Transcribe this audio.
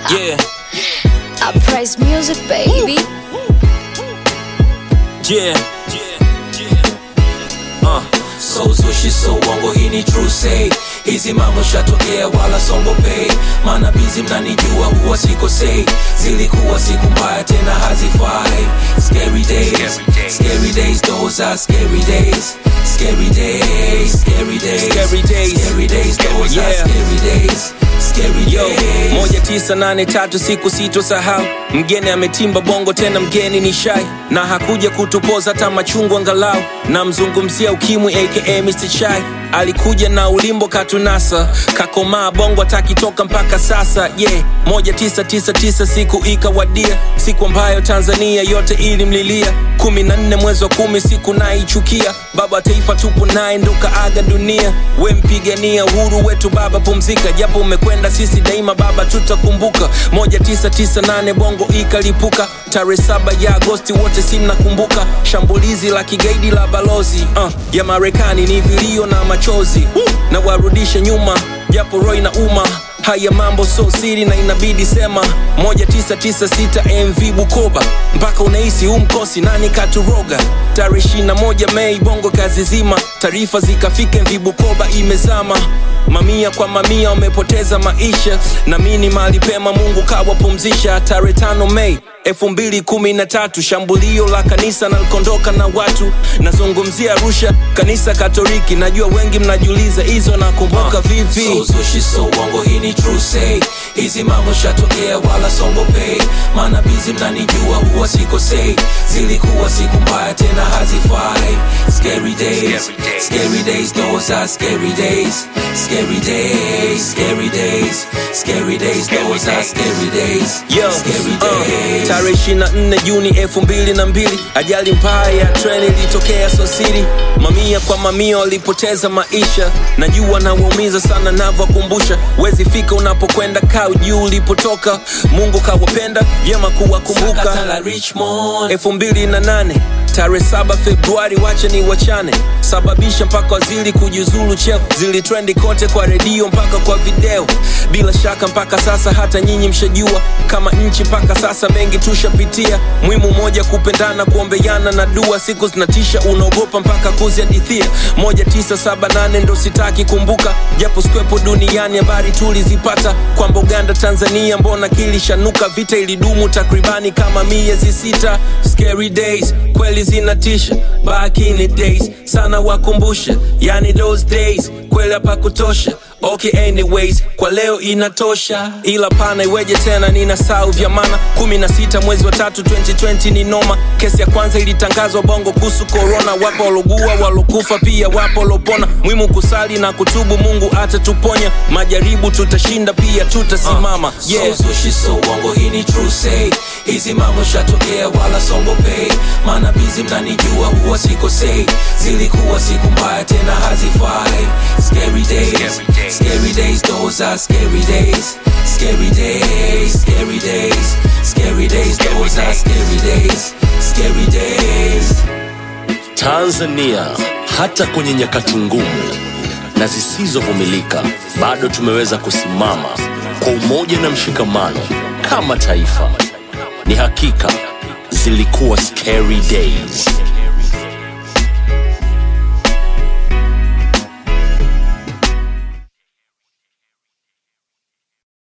Yeah, I praise music, baby. yeah, uh. So zushi so uongo hii ni true say hizi mambo shatokea wala songope maana bizi mnanijua huwa sikosei zilikuwa siku mbaya tena hazifai scary days scary days those are scary days scary days scary days Scary days. scary days those are Yeah. scary days scary Yo, days moja tisa nane tatu siku sitosahau mgeni ametimba bongo tena mgeni ni shai na hakuja kutupoza hata machungu angalau namzungumzia ukimwi aka Mr. Chai alikuja na ulimbo katunasa kakomaa bongo atakitoka mpaka sasa yeah moja tisa tisa tisa siku ikawadia siku ambayo tanzania yote ilimlilia kumi na nne mwezi wa kumi siku naichukia baba wa taifa tupo naye ndo kaaga dunia we mpigania uhuru wetu baba pumzika japo umekwenda sisi daima baba tutakumbuka moja tisa tisa nane bongo ikalipuka tarehe saba ya agosti wote si mnakumbuka shambulizi la kigaidi la balozi uh, ya marekani ni vilio na machozi Woo! na warudishe nyuma japo roy na uma haya mambo so siri na inabidi sema 1996 mv bukoba mpaka unahisi umkosi nani katuroga tarehe 21 mei bongo kazi zima taarifa zikafika mv bukoba imezama mamia kwa mamia wamepoteza maisha na mini mahali pema mungu kawapumzisha tarehe tano mei elfu mbili kumi na tatu shambulio la kanisa nalikondoka na watu nazungumzia arusha kanisa katoliki najua wengi mnajiuliza hizo nakumbuka vipi So zushi so uongo hii ni true say hizi mambo shatokea wala songope maana bizi mnanijua huwa sikosei zilikuwa siku mbaya tena hazifai scary days scary days those are scary days scary days scary days scary days those are scary days Yo, scary uh, days tarehe 24 Juni elfu mbili na mbili ajali mbaya ya treni ilitokea Sosiri, mamia kwa mamia walipoteza maisha. Najua nawaumiza sana navyokumbusha, wezi fika unapokwenda, kaa juu ulipotoka. Mungu kawapenda vyema kuwakumbuka. Sakata la Richmond elfu mbili na nane tarehe saba Februari, wache ni wachane, sababisha mpaka waziri kujiuzulu cheo, zilitrendi kote kwa redio mpaka kwa video. Bila shaka mpaka sasa hata nyinyi mshajua, kama nchi mpaka sasa mengi tushapitia. Muhimu moja, kupendana, kuombeana na dua, siku zinatisha, unaogopa mpaka kuzihadithia. moja tisa saba nane ndo sitaki kumbuka, japo sikwepo duniani, habari tulizipata kwamba Uganda, Tanzania, mbona kilishanuka, vita ilidumu takribani kama miezi sita. Scary days kweli zinatisha, back in the days sana wakumbusha, yani those days kweli hapa kutosha. Okay, anyways, kwa leo inatosha, ila pana iweje tena, nina sau vya mana 16 mwezi wa tatu 2020 ni noma. Kesi ya kwanza ilitangazwa bongo kuhusu corona, wapo walogua walokufa, pia wapo walopona. Muhimu kusali na kutubu, Mungu atatuponya. Majaribu tutashinda, pia tutasimama. Yeah. So zushi so uongo hii ni true say hizi mambo shatokea wala songope maana bizi mnanijua huwa sikosei zilikuwa siku mbaya tena hazifai scary days scary days those are scary days scary days scary days scary days those are scary days scary days Tanzania, hata kwenye nyakati ngumu na zisizovumilika, bado tumeweza kusimama kwa umoja na mshikamano kama taifa. Ni hakika zilikuwa scary days,